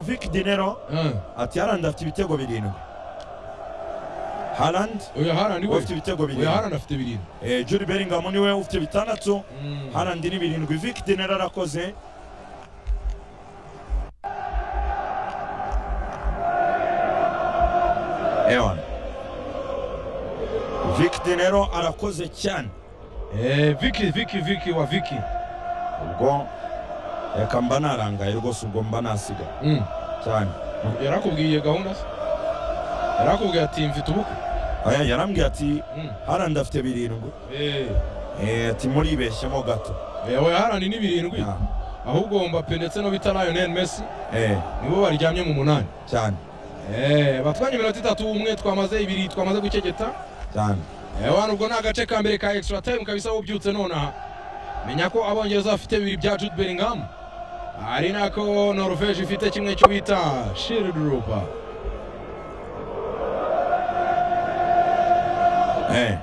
Eric Dinero ati harandi afite ibitego birindwi harandi oya harandi we ufite ibitego oya birindwi harandi afite birindwi Eh, Jude Bellingham niwe ufite bitandatu Mm. harandi ni birindwi Eric Dinero arakoze ewana Eric Dinero arakoze cyane Eh, viki viki viki wa viki ubwo reka mba narangaye rwose ubwo mba nasigaye Mm. cyane yarakubwiye gahunda se yarakubwiye ati mfite ubukwe Aya, yarambwiye ati Mm. harandi afite birindwi Eh, Eh, ati muribeshyemo gato oya oya harandi ni birindwi Ah, ahubwo Mbappe ndetse no bita Lionel Messi eh, nibo baryamye mu munani cyane Eh, batwanye iminota itatu umwe twamaze ibiri twamaze gukegeta cyane Eh, wana ubwo ni agace ka mbere ka extra time kabisa ubyutse nonaha menya ko abongereza bafite bibiri bya Jude Bellingham ari nako Norvege ifite kimwe cyo bita Schildrupa Eh,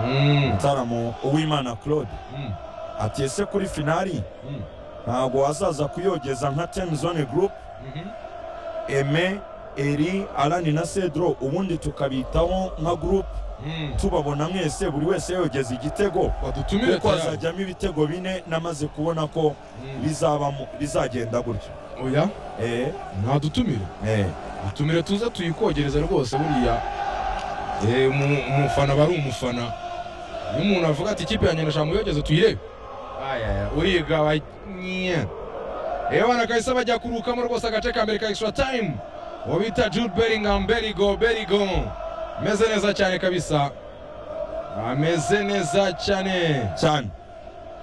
Mm, mutaramo uwimana claude mm, ati ese kuri finali mm, ntabwo wazaza kuyogeza nka ten zone group mhm. eme eri arani na cedro ubundi tukabitaho nka group Mm. tubabona mwese buri wese yogeza igitego badutumire kuko tayari hazajyamo ibitego bine namaze kubona ko Mm. bizabamo bizagenda gutyo oya eh, ntadutumire eh, dutumire tuze tuyikogereze rwose buriya Eh, umu- umufana aba ari umufana iyo umuntu avuga ati ikipe yanjye ndashaka muyogeze tuyirebe ayaya uriga banye ebana kahise bajya kurukamo rwose agace ka mbere ka extra time uwo bita jude bellingham berigo berigo ameze neza cyane kabisa ameze neza cyane cyane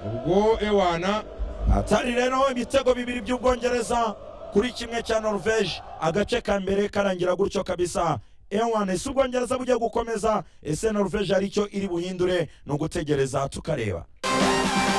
ubwo ewana atari rero ibitego bibiri by'ubwongereza kuri kimwe cya norvege agace ka mbere karangira gutyo kabisa ewan ese ubwongereza bugiye gukomeza ese norvege hari icyo iri buhindure ni ugutegereza tukareba